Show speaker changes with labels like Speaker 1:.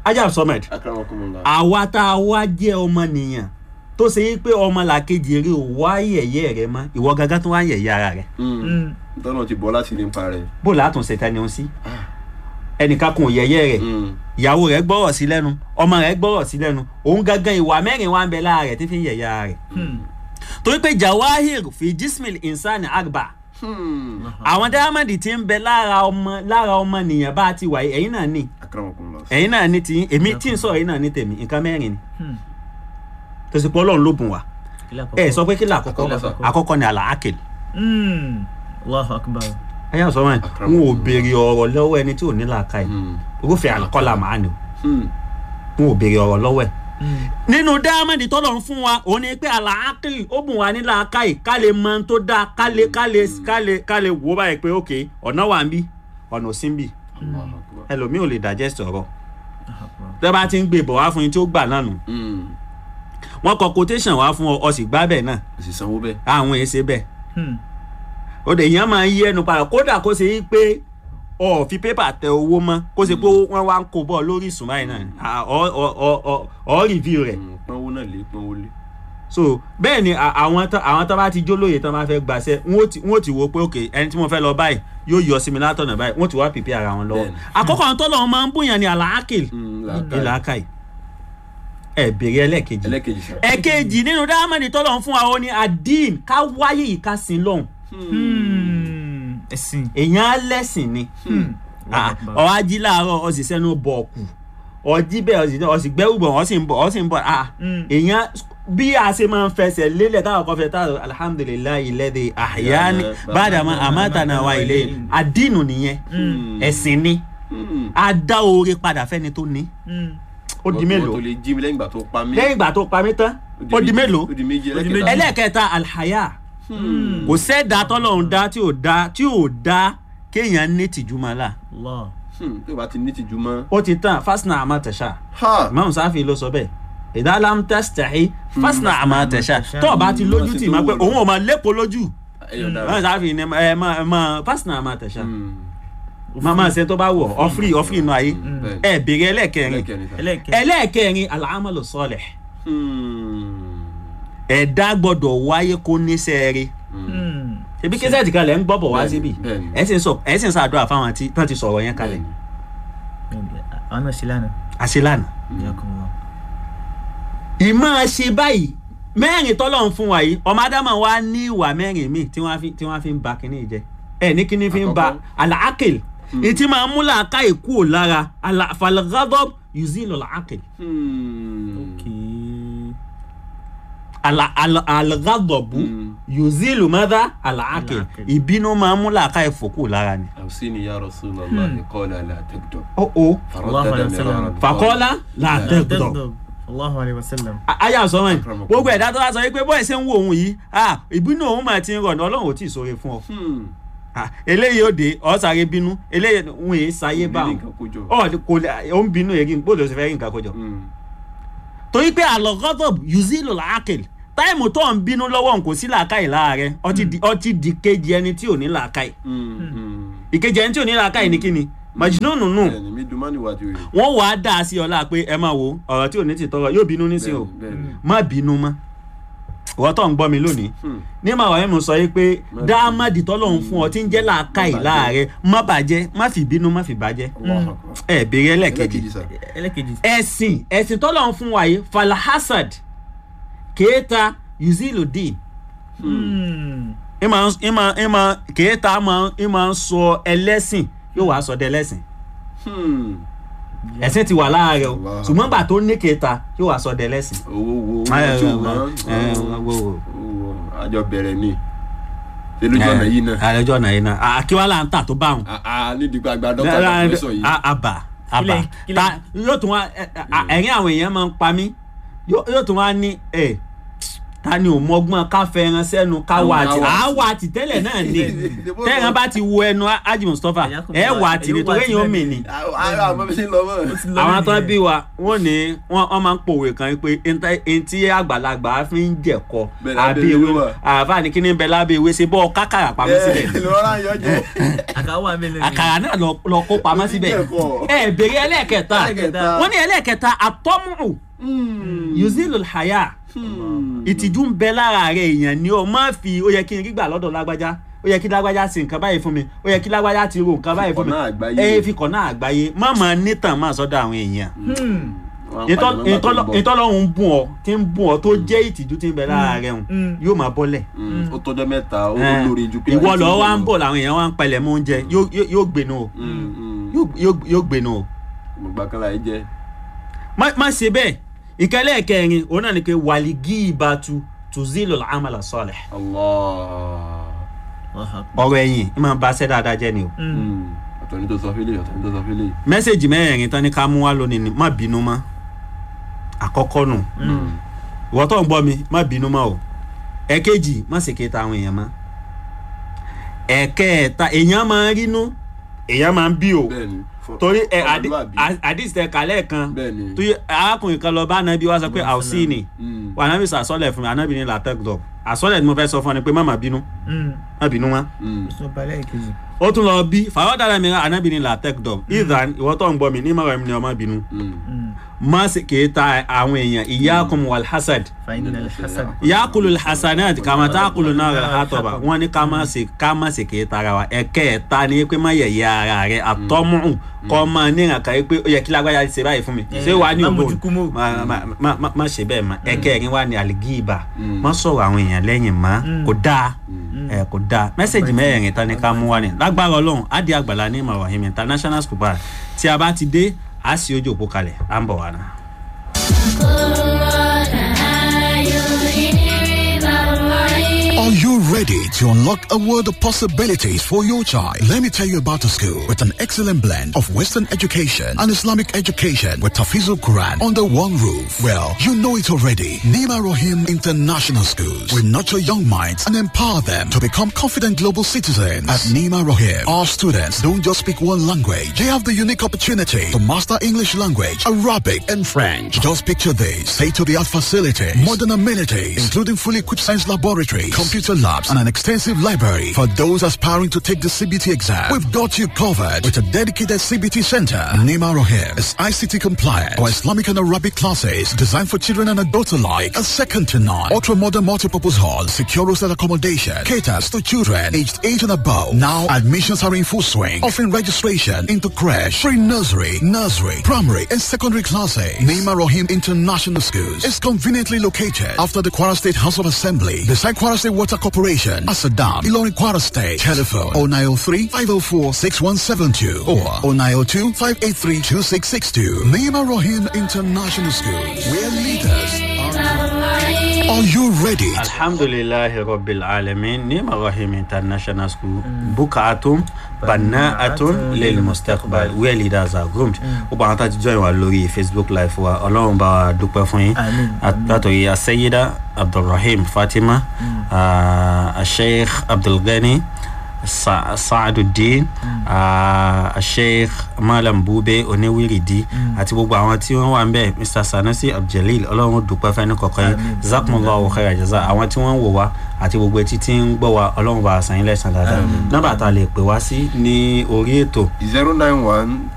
Speaker 1: ajab sọmẹd
Speaker 2: akramakumullah.
Speaker 1: àwa tá a wá jẹ́ ọmọnìyàn tó ṣe yí pé ọmọ làkejì rẹ ò wá yẹ̀yẹ́ rẹ mọ́ ìwọ gángan tó wá yẹ̀yẹ́ ara rẹ
Speaker 2: Mm. tọ́nà ti bọ́ láti ní pa rẹ̀.
Speaker 1: bó látún ṣètà ni ó sí ẹnìkan kún yẹ̀yẹ́ rẹ
Speaker 2: Mm.
Speaker 1: ìyàwó rẹ gbọ́rọ̀ sí lẹ́nu ọmọ rẹ gbọ́rọ̀ sí lẹ́nu òun gángan ìwà mẹ́rin wá ń bẹ lára rẹ tí fi ń yẹ̀yẹ́ ara rẹ torí pé jawahir fi jismil insani agba
Speaker 2: Hmm.
Speaker 1: àwọn dáhámàdì tí ń bẹ lára ọmọ lára ọmọ nìyẹn bá ti wà yìí ẹ̀yin náà ní
Speaker 2: akramakumullah.
Speaker 1: ẹ̀yin náà ní tiyín èmi tí ń sọ̀rọ̀ ẹ̀yin náà ní tèmi nǹkan mẹ́rin ni tó sì pé ọlọ́run ló bùn wá ẹ sọ pé kí là àkọ́kọ́
Speaker 2: Àkọ́kọ́.
Speaker 1: àkọ́kọ́ ni àlàákèlè
Speaker 3: allahu akbar
Speaker 1: ẹ̀yà sọ wọn n ò béèrè ọ̀rọ̀ lọ́wọ́ ẹni tí ò ní làákàyè
Speaker 2: Hmm.
Speaker 1: irúfẹ́ àlùkọ́là màá ni
Speaker 2: Hmm.
Speaker 1: n ò béèrè ọ̀rọ̀ lọ́wọ́ ẹ̀ nínú dáhámàdì tọ́lọ̀ ń fún wa òun ni pé àlàákèlè ó bùn wá ní làákàyè ká lè mọ ohun tó dáa ká lè ká lè ká lè ká lè wò ó báyìí pé ok ọ̀nà wà ń bí ọ̀nà ò sí ń bì
Speaker 2: Allahu akbar.
Speaker 1: ẹlòmíì ò lè digest ọ̀rọ̀ tẹ́ bá ti ń gbé bọ̀ wá fún yín tí ó gbà náà nù
Speaker 2: Hmm.
Speaker 1: wọ́n kọ quotation wá fún ọ ọ sì gbá bẹ́ẹ̀ náà
Speaker 2: kò sì sanwó bẹ́ẹ̀.
Speaker 1: àwọn èsè bẹ́ẹ̀ ó dẹ̀ èèyàn máa ń yí ẹnu padà kódà kó ṣe pé ọ ò fi pépà tẹ owó mọ́ kó ṣe pé wọ́n wá ń kó bọ́ lórí ìsùn báyìí náà à, ọ ọ ọ ọ ọ review rẹ̀
Speaker 2: Hmm. pọ́nwó náà lé pọ́nwó lé.
Speaker 1: so bẹ́ẹ̀ ni à- àwọn tán àwọn tán bá ti jólóye tán bá fẹ́ gbàṣẹ́ wọ́n ó ti wọ́n ó ti wo pé ok ẹni tí mo fẹ́ lọ báyìí yóò yọ sí mi látọ̀nà báyìí wọ́n ti wá pèpè ara wọn lọ́wọ́
Speaker 2: Bẹ́ẹ̀ni.
Speaker 1: àkọ́kọ́ àwọn tọ́lọ́ wọn máa ń bóyá ni àlàákìl
Speaker 2: Hmm. làákàyè.
Speaker 1: ìlàkàì ẹ̀ bèrè ẹlẹ́ẹ̀kejì
Speaker 2: ẹlẹ́kejì sá.
Speaker 1: ẹ̀kejì nínú dáhámẹ́ni tọ́lọ̀ ń fún wa ó ní adín ká wáyé yìí ká sin lọ́hùn
Speaker 3: ẹ̀sìn
Speaker 1: èèyàn á lẹ́sìn ni Ah, ọ á jí láàárọ̀ ọ sì sẹ́nu bọ̀ ọ̀kù ọ jí bẹ́ẹ̀ ọ sì ọ sì gbẹ́rù bọ̀ ọ sì ń bọ̀ ọ sì ń bọ̀ ah èèyàn bí a ṣe máa ń fẹsẹ̀ lélẹ̀ táwọn kan fẹ́ táwọn alhamdulilayi lẹ́dẹ̀ àyáni bàdàmà àmàtànà wa ilé àdínù nìyẹn ẹ̀sìn ni
Speaker 2: Hmm.
Speaker 1: a dá oore padà fẹ́ni tó ní ó di
Speaker 2: Wọ́n-
Speaker 1: mélòó
Speaker 2: wọ́n tó lè jí mi lẹ́yìn ìgbà tó pa mí.
Speaker 1: lẹ́yìn ìgbà tó pa mí tán ó di mélòó
Speaker 2: ó di méjì
Speaker 3: Ó di
Speaker 2: ẹlẹ́kẹta.
Speaker 1: ẹlẹ́ẹ̀kẹta alhaya kò sẹ́ẹ̀dá tọ́lọ́run dá tí ò dá tí ò dá kéèyàn ní tìjú máa là
Speaker 3: allah
Speaker 2: Hmm. tó o bá ti ní tìjú mọ́.
Speaker 1: ó ti tán fásnà àmà tẹ̀sà
Speaker 2: ha.
Speaker 1: imam sáfì ló sọ bẹ́ẹ̀ ìdálam tẹ́sítẹ̀hí fásnà àmà tẹ̀sà tó o bá ti lójú tì máa pé òun ò máa lépo lójú
Speaker 2: ẹyọ
Speaker 1: imam
Speaker 2: dára.
Speaker 1: sáfì ni ẹ máa ẹ máa fásnà àmà tẹ̀sà
Speaker 2: Hmm.
Speaker 1: máa máa ṣe tó bá wọ̀ ọ́fírì ọ́fírì inú ayé
Speaker 2: Bẹ́ẹ̀ni.
Speaker 1: ẹ bèrè ẹlẹ́ẹ̀kẹrin
Speaker 2: ẹlẹ́kẹrin sá.
Speaker 3: ẹlẹ́kẹ̀
Speaker 1: ẹlẹ́ẹ̀kẹrin alamalu sọlẹ̀
Speaker 2: Hmm.
Speaker 1: ẹ̀dá gbọ́dọ̀ wáyé kó níṣẹ́ rẹ̀ ebi kẹsẹ̀tì kan lẹ̀ ń gbọ́ bọ̀ wá
Speaker 2: Bẹ́ẹ̀ni,
Speaker 1: síbi
Speaker 2: bẹ́ẹ̀ni.
Speaker 1: ẹ̀ sì ń sọ ẹ̀ sì ń sàdúrà fáwọn tí tán ti sọ̀rọ̀ yẹn kalẹ̀
Speaker 2: Bẹ́ẹ̀ni.
Speaker 3: àwọn náà ṣe lánàá
Speaker 1: àṣelànà.
Speaker 3: jazakumullah
Speaker 1: ìmọ̀ ṣe báyìí mẹ́rin tọ́lọ̀ ń fún wa yìí ọmọ ádámà wa ní ìwà mẹ́rin míì tí wọ́n fi tí wọ́n fi ń ba kínní jẹ ẹ ní kínní fi ń ba
Speaker 2: Àkọ́kọ́.
Speaker 1: àlàákìl ìtì máa ń mú làákà ìkú ò lára àlàfàlgádọ́b yuzilu làákìl
Speaker 2: Hmm.
Speaker 3: okay
Speaker 1: àlàgádọ́bù
Speaker 2: Hmm.
Speaker 1: yuzilu mọ́dá àlàákìl
Speaker 3: Al-aqil.
Speaker 1: ìbínú máa ń mú làákà ìfòkú lára ni.
Speaker 2: أوصيني يا رسول الله قال لا تكذب
Speaker 1: ó ó
Speaker 3: الله عليه
Speaker 2: فردد
Speaker 3: وسلم.
Speaker 2: مرارا
Speaker 1: fàkọ́lá làtẹ́gbọ̀dọ̀.
Speaker 3: tẹ́gbọ̀n allahu alayhi wa sallam
Speaker 1: ayé àsọmọ yìí
Speaker 2: Akramakum.
Speaker 1: gbogbo ẹ̀dá tó wá sọ pé bọ́ọ̀ ṣe ń wo òun yìí ah, ìbínú òun máa ti ń rọ̀ ní ọlọ́run ò tí ì sọ̀rọ̀ fún ọ.
Speaker 2: Hmm.
Speaker 1: Ah, eléyìí ó dé ọ sáré bínú eléyìí ń èé sáyé bá
Speaker 2: Ní
Speaker 1: wọn
Speaker 2: nǹkan kójọ.
Speaker 1: ọ kò lè ó ń bínú èyí gbọ́dọ̀ sì fẹ́ rí nǹkan kọjọ.
Speaker 2: Hmm.
Speaker 1: torí pé àlọ́gọ́dọ̀ yuzilu làákìl táìmù tó ń bínú lọ́wọ́ n kò sí làákàyè láàrẹ ọtí di ọtí di kejì ẹni tí ò ní làákàyè
Speaker 2: Hmm. Hmm.
Speaker 1: ìkejì ẹni tí ò ní làákàyè ní kíni màjínúnù nù
Speaker 2: Bẹ́ẹ̀ni, mi dùn má níwájú rẹ̀.
Speaker 1: wọ́n wàá dà á sí ọlá pé ẹ máa wo ọ̀rọ̀ tí ò ní ti tọrọ yóò bínú nísìnyí o
Speaker 2: Bẹ́ẹ̀ni, bẹ́ẹ̀ni.
Speaker 1: má bínú mọ́ ìwọ tó ń gbọ́ mi lónìí
Speaker 2: Hmm.
Speaker 1: ní màá wàá mú sọ yìí pé
Speaker 2: Má
Speaker 1: dáàmàdì tọ́lọ́hún fún ọ tí ń jẹ́ làákàyè
Speaker 2: Má bàjẹ́.
Speaker 1: láàrẹ má bàjẹ́ má fi bínú má fi bàjẹ́
Speaker 2: Allahu Akbar.
Speaker 1: ẹ bèrè ẹlẹ́kejì
Speaker 2: Ẹlẹ́kejì sá.
Speaker 3: ẹlẹ́kejì
Speaker 1: ẹ̀sìn ẹ̀sìn tọ́lọ́hún fún wa yìí falahasad kéèta yuziludin ìmọ̀ ìmọ̀ ìmọ̀ kéèta ìmọ̀ ń sọ ẹlẹ́sìn yóò wá sọ dẹlẹ́sìn
Speaker 2: Hmm.
Speaker 1: ẹ̀sìn ti wà láàárẹ̀ o
Speaker 2: Allah.
Speaker 1: ṣùgbọ́n gbà tó ní kéèta yóò wá sọ dẹlẹ́sìn.
Speaker 2: owó wo owó
Speaker 1: Ẹ,
Speaker 2: tí
Speaker 1: ẹ,
Speaker 2: o mọ
Speaker 1: ẹ, ẹ, wo, wo.
Speaker 2: owó àjọ bẹ̀rẹ̀ ni ṣe lójú ọ̀nà yìí náà
Speaker 1: àlejò ọ̀nà yìí náà àkíwálà ń tà tó bá wọn.
Speaker 2: àà nídìí pé àgbà dọ́kítà dọ́kítà sọ yìí
Speaker 1: àbà àbà
Speaker 3: Kílẹ̀- kílẹ̀-
Speaker 1: ta yóò tún wá ẹ, ẹ, ẹ̀rín àwọn èèyàn máa ń pa mí yóò yóò tún wá ní ẹ ta ni ò mọgbọ́n ká fẹ́ràn sẹ́nu ká wà á tì á wà á tì tẹ́lẹ̀ náà ni tẹ́ran bá ti wo ẹnu Haji Mustapha ẹ wà á tì ní torí èyàn ó mì ní
Speaker 2: ara àmọ́ bí ṣe ń lọ mọ́.
Speaker 3: Ó ti lọ
Speaker 1: àwọn
Speaker 3: níbi
Speaker 1: tó
Speaker 3: yẹn.
Speaker 1: bí wa wọn ní wọn wọn máa ń pòwe kan pé ntí àgbàlagbà fi ń jẹ̀kọ
Speaker 2: Bẹ́ẹ̀ lábẹ́
Speaker 1: àbí
Speaker 2: ewé
Speaker 1: ewé
Speaker 2: wà.
Speaker 1: àbá ní kíní bẹ lábẹ́ ewé ṣe bọ́ kákàrà pamọ́ sílẹ̀
Speaker 2: ẹ lọ́ra yọ jẹ.
Speaker 3: àkàwọ́ àmẹ́lẹ̀ ni.
Speaker 1: àkàrà náà lọ lọ kó pamọ́ síbẹ̀
Speaker 2: Jẹ̀kọ.
Speaker 1: ẹ bèrè ẹlẹ́ẹ̀kẹta
Speaker 3: Ẹlẹ́ẹ̀kẹta.
Speaker 1: wọ́n ní ẹlẹ́ẹ̀kẹta àtọ́mù yuzilul haya ìtìjú ń bẹ lára rẹ èèyàn ni ọ má fi ó yẹ kí n rí gbà lọ́dọ̀ lágbájá ó yẹ kí lágbájá ṣe nǹkan báyìí fún mi ó yẹ kí lágbájá ti ro nǹkan báyìí fún mi
Speaker 2: Fikọ̀nà àgbáyé.
Speaker 1: ẹ fi kọ̀nà àgbáyé má máa nítàn máa sọ́dọ̀ àwọn èèyàn
Speaker 3: Hmm.
Speaker 1: ìtọ́lọ́hún ń bùn ọ tí ń bùn ọ tó jẹ́ ìtìjú tí ń bẹ lára rẹ hùn
Speaker 3: Mm.
Speaker 1: yóò máa bọ́lẹ̀
Speaker 2: ó tọ́jọ́ mẹ́ta ó
Speaker 1: Eh,
Speaker 2: lórí ju pé.
Speaker 1: ìwọ lọ wá ń bọ̀ làwọn èèyàn wá ń palẹ̀ mọ́ oúnjẹ yóò- yóò yóò gbénu o Yóò- yóò- yóò gbénu o
Speaker 2: mo gbà kan láì jẹ.
Speaker 1: má má ṣe bẹ́ẹ̀ ìkẹlẹ́ kẹrin òun náà ni pé wàlígì ìbátu tùzílò àmàlà sọ̀lẹ̀
Speaker 2: Allah.
Speaker 3: Allahu Akbar.
Speaker 1: ọ̀rọ̀ ẹ̀yìn ẹ máa ba ṣẹ́ dáadáa jẹ́ ni o
Speaker 3: Hmm.
Speaker 2: ọ̀tọ̀ ní tó sọ fílẹ̀ ọ̀tọ̀ ní tó sọ fílẹ̀.
Speaker 1: mẹ́sẹ̀gì mẹ́rẹ̀ẹ̀rin tán ní ká mú wá lónìí ni má bínú mọ́ àkọ́kọ́ nù ìwọ tó ń gbọ́ mi má bínú mọ́ o ẹ̀kejì má ṣe kéta àwọn èèyàn mọ́ ẹ̀kẹẹ̀ta èèyàn máa ń rínú èèyàn máa ń bí o
Speaker 2: bẹ́ẹ̀ni. fọ-
Speaker 1: torí ẹ
Speaker 2: fọmọlúwàbí.
Speaker 1: àdìsítẹ kálẹ̀ kan
Speaker 2: bẹ́ẹ̀ni.
Speaker 1: tó yẹ arákùnrin kan lọ bá anabi wá sọ pé àwòsí ni
Speaker 2: Mm.
Speaker 1: wà anabi sọ àsọlẹ̀ fún mi anabi ní làtẹ́gùdọ̀ àsọlẹ̀ tí mo fẹ́ sọ fún ọ ni pé má má bínú
Speaker 3: Hmm.
Speaker 1: má bínú mọ́
Speaker 2: Mm.
Speaker 3: Sọ balẹ̀ kejì.
Speaker 1: ó tún lọ bí fàwọ́dàrà mi anabi ní làtẹ́gùdọ̀ ìdán ìwọ tó ń gbọ́ mi ní mọ̀rọ̀ mi ni ọmọ bínú
Speaker 2: Mm.
Speaker 3: Hmm.
Speaker 1: má sì kì í ta àwọn èèyàn iyyakum wal hasad
Speaker 3: Fa'inna al-hasad.
Speaker 1: yakulu hasanat kama takulu náà hatọba wọn ní ká má ṣe ká má ṣe kì í tara wa ẹ̀kẹẹ̀ta ni pé má yẹ̀yẹ́ ara rẹ̀ àtọ́mùhùn kọ́ máa ní ìrànkà yìí pé ó yẹ kí lágbájá ṣe báyìí fún mi
Speaker 3: Eh,
Speaker 1: ṣé wàá ní
Speaker 3: má
Speaker 1: ògbó
Speaker 3: mójú kú mọ́.
Speaker 1: má- má- má- má- má ṣe bẹ́ẹ̀ mọ́ ẹ̀kẹẹ̀rin wà ní àlìgíìbà
Speaker 2: Mm.
Speaker 1: má sọ̀rọ̀ àwọn èèyàn lẹ́yìn mọ́
Speaker 3: Mm.
Speaker 1: kò dáa
Speaker 2: Mm.
Speaker 1: ẹ kò dáa mẹ́sẹ̀gì mẹ́rẹ̀ẹ̀rin tán ni ká mú wá ní lágbára ọlọ́run á di àgbàlá ní Ibrahim international school bar tí a bá ti dé á sì ojú òpó kalẹ̀ à ń bọ̀ wá náà.
Speaker 4: Are you ready to unlock a world of possibilities for your child? Let me tell you about a school with an excellent blend of Western education and Islamic education with Tafizul Quran under one roof. Well, you know it already. Nima Rohim International Schools will nurture young minds and empower them to become confident global citizens. At Nima Rohim, our students don't just speak one language. They have the unique opportunity to master English language, Arabic, and French. Just picture this. State-of-the-art facilities, modern amenities, including fully equipped science laboratories, computer labs, and an extensive library. For those aspiring to take the CBT exam, we've got you covered with a dedicated CBT center. Nima Rohim is ICT compliant. Our Islamic and Arabic classes designed for children and adults alike. A second to none. Ultra-modern multipurpose hall, secure hostel accommodation, caters to children aged 8 and above. Now, admissions are in full swing, offering registration into crash, pre-nursery, nursery, primary, and secondary classes. Nima Rohim International Schools is conveniently located after the Kwara State House of Assembly, beside Kwara State Water Corporation, Asadam, Ilorin Kwara State. Telephone 0903 504 6172 or 0902 583 2662. Nima Rohim International Schools, where leaders are. Are you ready?
Speaker 1: alhamdulilahi rabbil alamin ní Ibrahim international school bukaatum bannaatun lil mustaqbal where leaders are groomed gbogbo àwọn tá a ti join wa lórí facebook live wa ọlọ́run bá wa dúpẹ́ fún yín
Speaker 3: Àmín.
Speaker 1: látòrí asayida abdulrahim fatima ah, asheikh abdulgani Sa- saaduddin ah, asheikh malam bube oníwìrìdí àti gbogbo àwọn tí wọ́n wà ń bẹ̀ mr sanusi abduljalil ọlọ́run dúpẹ́ fẹ́ni kọ̀ọ̀kan yín
Speaker 3: Àmín.
Speaker 1: zakumullahu khaira jaza àwọn tí wọ́n ń wò wá àti gbogbo etí tí ń gbọ́ wa ọlọ́run bá a san yín lẹ́san dáadáa nọ́mbà tá a lè pè wá sí ní orí ètò
Speaker 2: zero nine one